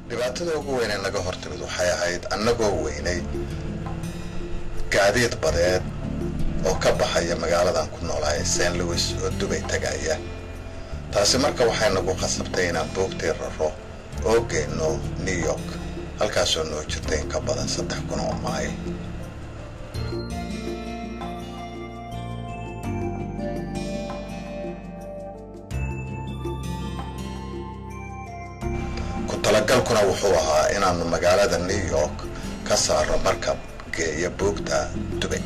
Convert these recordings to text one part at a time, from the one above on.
dhibaatada ugu weyn ee naga hortimid waxay ahayd annagoo weynay gaadiid badeed oo ka baxaya magaaladan ku noolahay st louis oo dubay tagaya taasi marka waxay nagu khasabtay inaan boogtii raro oo geyno new york halkaasoo noo jirtay in ka badan saddex kun oo maayl ku talagalkuna wuxuu ahaa inaannu magaalada new york ka saaro markab geeya buugta dubay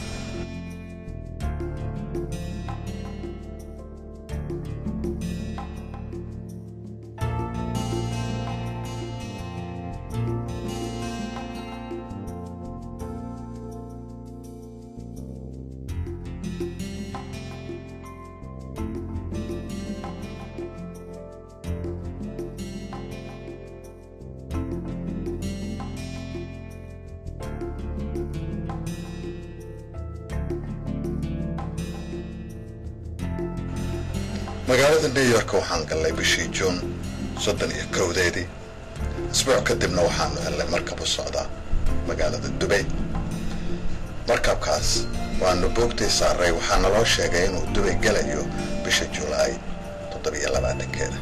magaalada new york waxaan gallay bishii juun soddon iyo kowdeedii isbuuc kadibna waxaanu hellay markab u socda magaalada dubay markabkaas waanu boogtii saaray waxaana loo sheegay inuu dubay gelayo bisha julaay toddobiyo labaatankeeda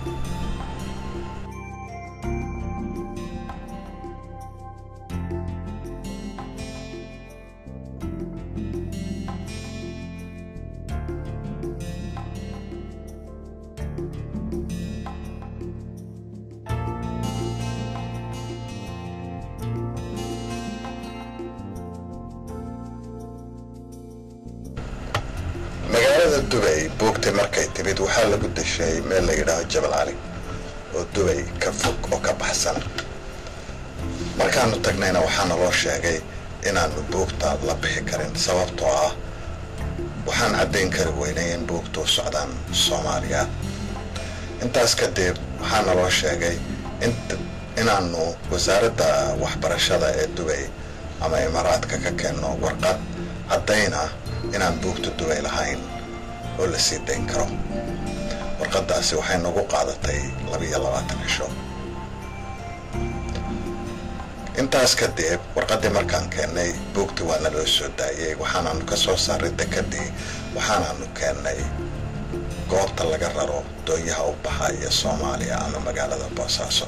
magaalada dubay buugtay markay timid waxaa lagu deshay meel la yidhaaho jabal cali oo dubay ka fog oo ka baxsan markaanu tagnayna waxaana loo sheegay inaanu buugta la bixi karin sababtoo ah waxaan caddayn kari weynay in buugtu socdaan soomaaliya intaas kadib waxaana loo sheegay inaanu wasaaradda waxbarashada ee dubay ama imaaraadka ka keenno warqad caddayna inaan buugta dubay lahayn oo la sii dayn karo warqaddaasi waxay nagu qaadatay labiyo labaatan cisho intaas kadib warqaddii markaan keennay buugtii waa naloo soo daayey waxaanaanu ka soo saaray dekadii waxaanaanu keennay goobta laga raro doonyaha u baxaya soomaaliya ama magaalada boosaaso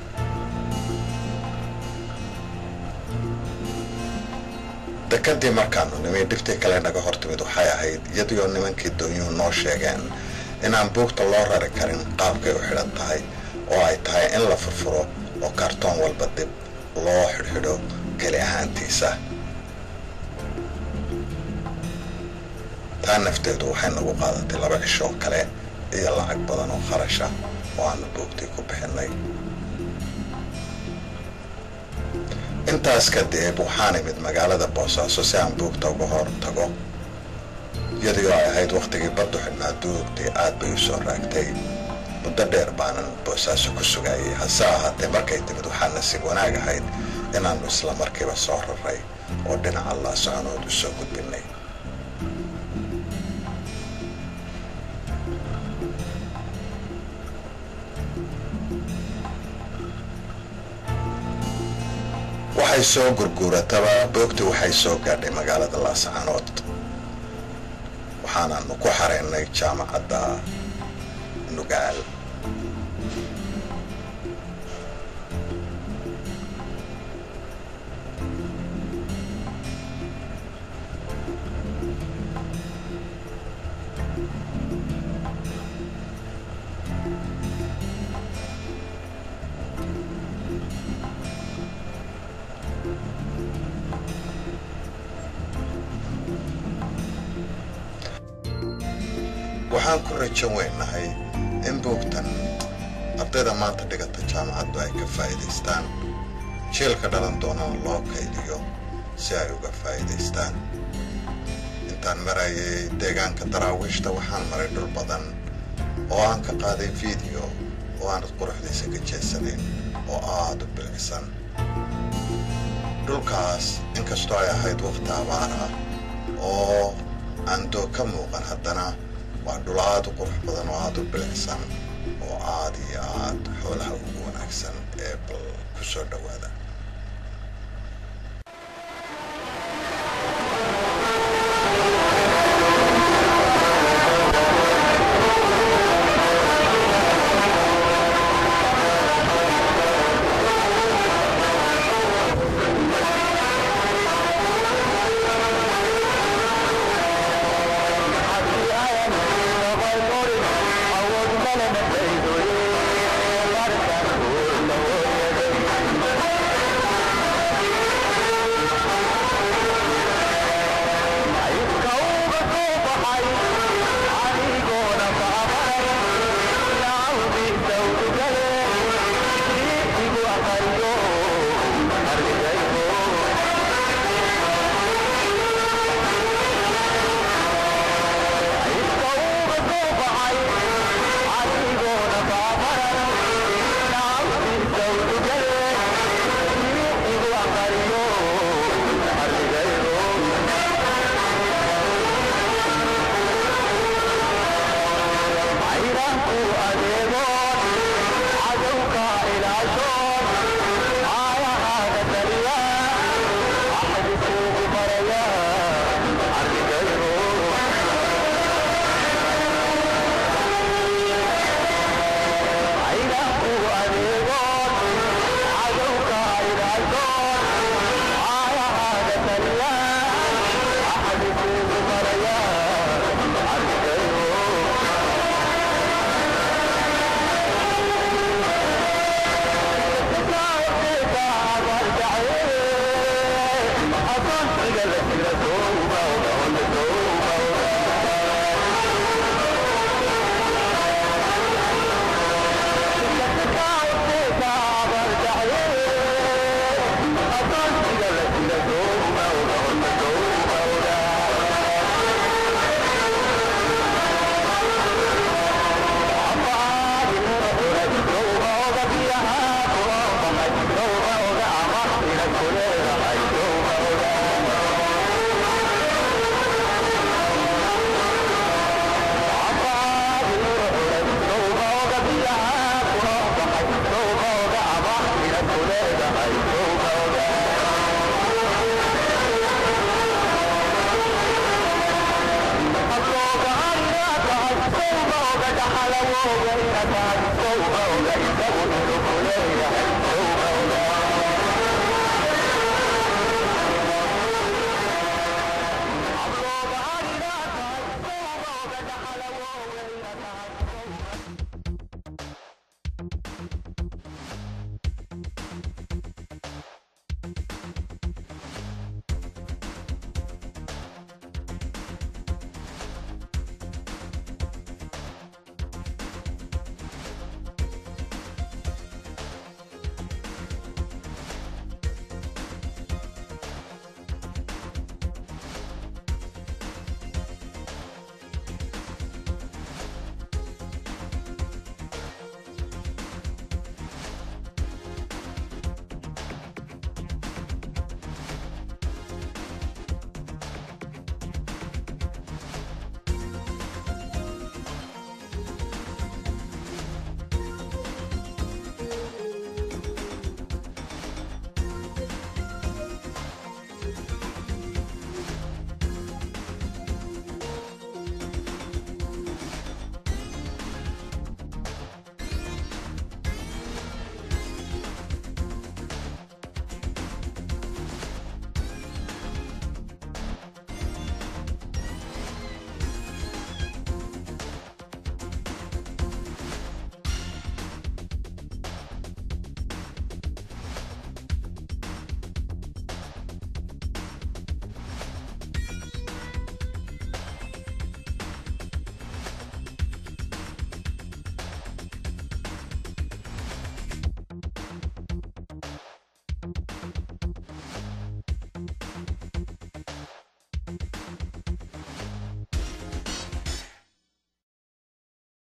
dekadii markaanu nimi dhibtii kale naga hortimid waxay ahayd iyadioo nimankii doonyuhu noo sheegeen inaan buugta loo rari karin qaabkay u xidhan tahay oo ay tahay in la furfuro oo kartoon walba dib loo xidhxidho keli ahaantiisa taa nafteedu waxay nagu qaadatay laba cishoo kale iyo lacag badan oo kharasha oo aanu buugtii ku bixinay intaas kadib waxaan imid magaalada boosaaso si aan buugta uga hor tago iyadoo ay ahayd wakhtigii baddu xidhnaa duugtii aad bay u soo raagtay muddo dheer baanan boosaaso ku sugayay hase ahaatee markay timid waxaa nasiib wanaag ahayd inaannu isla markiiba soo raray oo dhinaca laa soconood u soo gudbinay waxay soo gurguurataba boogtii waxay soo gaadhay magaalada laascaanood waxaanaanu ku xareynay jaamacadda nugaal waxaan ku rajo weynahay in buugtan ardayda maanta dhigata jaamacaddu ay ka faa'iidaystaan jielka dhalan doonana loo kaydiyo si ay uga faa'iidaystaan intaan marayay deegaanka daraawiishta waxaan maray dhul badan oo aan ka qaaday fiideo oo aanad quruxdiisa ka jeesanayn oo aad u bilicsan dhulkaas inkastoo ay ahayd wakhti abaar ah oo aan doog ka muuqan haddana waa dhul aad u qurux badan oo aad u bilicsan oo aad iyo aad xoolaha ugu wanaagsan ee bal soo dhawaada